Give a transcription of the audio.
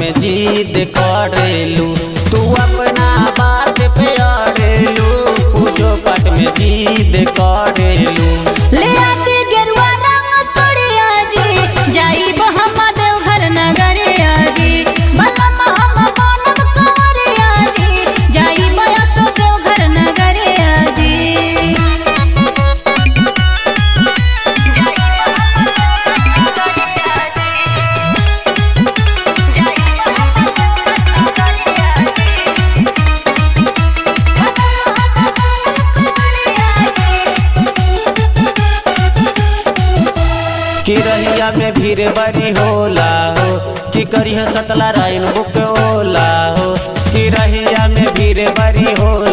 में जिद करेलू तू अपना बात पे अड़ेलू पूजो पाठ में जिद करेलू ले आके गेरुआ रंग सोड़िया जी जाइब हम देवघर नगरिया जी बलम हम मानव कंवरिया जी जाइब असो देवघर नगरिया जी कि रहिया में भीड़ बड़ी होला हो कि करिह सतला राइन बुक होला हो कि रहिया में भीड़ बड़ी होला